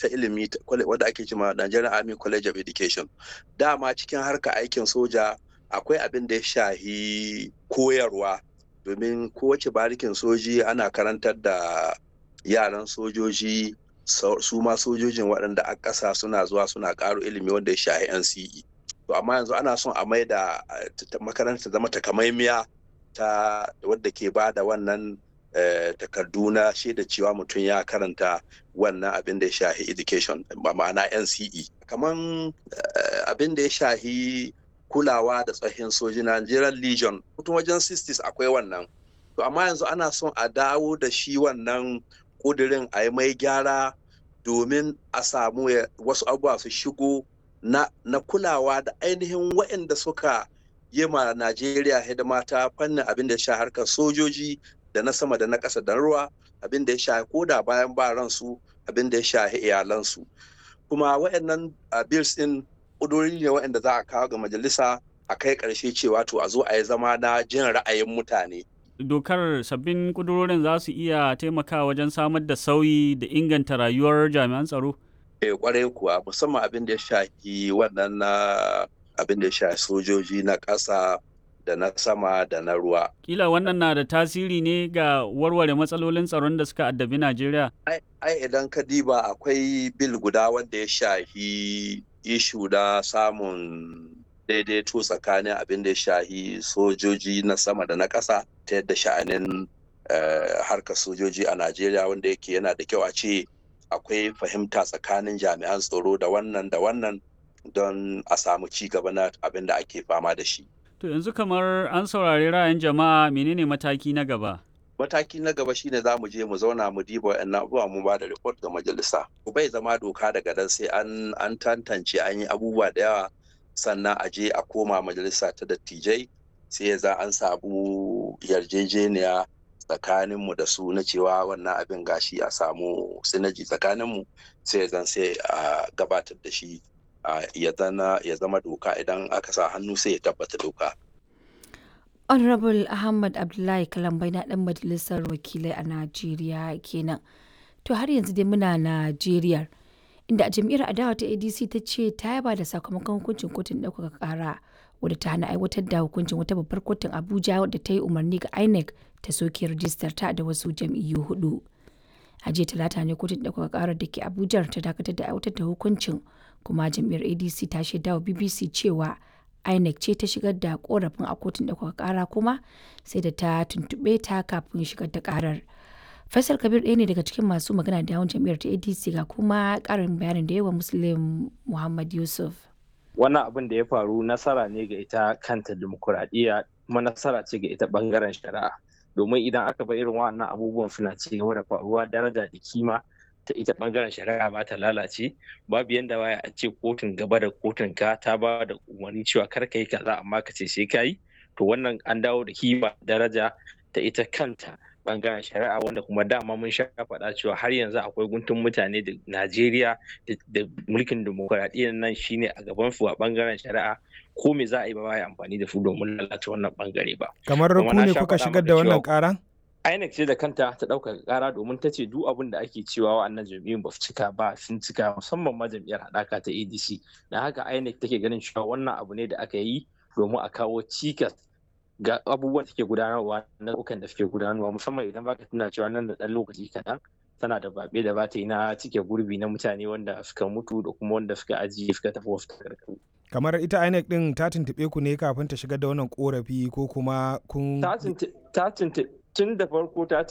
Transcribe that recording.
ta ilimi wadda ake cima Nigerian Army College of Education dama cikin harka aikin soja akwai abin da ya shahi koyarwa domin kowace barikin soji ana karantar da yaran sojoji su ma sojojin waɗanda a ƙasa suna zuwa suna ƙaro ilimi wanda ya shahi NCE to amma yanzu ana son a mai da makaranta zama takamaimiya ta wadda ke ba da wannan takardu na shaida cewa mutum ya karanta wannan abin da ya shahi education ma'ana NCE kaman abin da ya shahi kulawa da tsohin soji Nigerian Legion mutum wajen 60s akwai wannan to amma yanzu ana son a dawo da shi wannan kudirin a yi mai gyara domin a samu wasu abubuwa su shigo na, na kulawa da ainihin waɗanda suka yi ma Najeriya hidima ta fannin abin da ya sha harkar sojoji da na sama da na ƙasa da ruwa abin da ya sha ko da bayan ba ransu abin da ya sha iyalansu kuma waɗannan bills ɗin ƙudurori ne waɗanda za a kawo ga majalisa a kai ƙarshe cewa to a zo a yi zama na jin ra'ayin mutane dokar sabbin kudurorin za su iya taimakawa wajen samar da sauyi da inganta rayuwar jami'an tsaro? Eh kwarai kuwa musamman abin da ya shafi wannan na abin da ya shafi sojoji na ƙasa da na sama da na ruwa. Kila wannan na da tasiri ne ga warware matsalolin tsaron da suka addabi Najeriya? Ai idan ka diba akwai bil guda wanda ya shafi ishu da samun daidaito tsakanin abin da ya shahi sojoji na sama da na ƙasa ta yadda sha'anin harkar sojoji a Najeriya wanda yake yana da kyau a ce akwai fahimta tsakanin jami'an tsaro da wannan da wannan don a samu ci gaba na abin da ake fama da shi. To yanzu kamar an saurari ra'ayin jama'a menene mataki na gaba? mataki na gaba shine za mu je mu zauna mu diba wa'annan abubuwa mu ba da report ga majalisa bai zama doka daga nan sai an an tantance an yi abubuwa da yawa sannan a je a koma majalisa ta dattijai sai za an samu yarjejeniya tsakaninmu da su na cewa wannan abin gashi a samu sinaji tsakaninmu sai zan sai a gabatar da shi ya zama doka idan aka sa hannu sai ya tabbata doka honorable ahmad abdullahi kalambai na dan majalisar wakilai a najeriya kenan to har yanzu dai muna najeriya inda a jam'iyyar adawa ta adc ta ce ta yaba da sakamakon hukuncin kotun ɗaukaka ƙara wadda ta hana aiwatar da hukuncin wata babbar kotun abuja wadda ta yi umarni ga inec ta soke rijistar ta da wasu jam'iyyu hudu a jiya talata ne kotun ɗaukaka ƙarar da ke abuja ta dakatar da aiwatar da hukuncin kuma jam'iyyar adc ta shaida wa bbc cewa INEC ce ta shigar da korafin a kotun ɗaukaka ƙara kuma sai da ta tuntuɓe ta kafin shigar da ƙarar. Faisal Kabir ɗaya ne daga cikin masu magana da yawon jam'iyyar ta ADC ga kuma ƙarin bayanin da yawa Muslim Muhammad Yusuf. Wannan abin da ya faru nasara ne ga ita kanta dimokuraɗiyya kuma nasara ce ga ita ɓangaren shari'a. Domin idan aka bar irin wannan abubuwan suna ci gaba da faruwa daraja da kima ta ita bangaren shari'a ba ta lalace babu yanda baya a ce kotun gaba da kotun ka ta ba da umarni cewa kar ka yi kaza amma ka ce sai ka yi to wannan an dawo da kima daraja ta ita kanta bangaren shari'a wanda kuma dama mun sha faɗa cewa har yanzu akwai guntun mutane da Najeriya da mulkin dimokuraɗiyyar nan shine a gaban su a bangaren shari'a ko me za a yi ba ya amfani da su domin lalata wannan bangare ba kamar ku ne kuka shigar da wannan ƙaran INEC ce da kanta ta ɗaukaka ƙara domin ta ce duk abin da ake cewa wa'annan jam'iyyun ba su cika ba sun cika musamman ma jam'iyyar haɗaka ta ADC na haka INEC take ganin cewa wannan abu ne da aka yi domin a kawo cikas ga abubuwan da suke gudanarwa na ɗaukan da suke gudanarwa musamman idan baka tuna cewa nan da ɗan lokaci kaɗan tana da babe da bata yi na cike gurbi na mutane wanda suka mutu da kuma wanda suka ajiye suka tafi wasu takardu. kamar ita INEC din ta tuntuɓe ku ne kafin ta shigar da wannan korafi ko kuma kun ta tuntuɓe tun da farko ta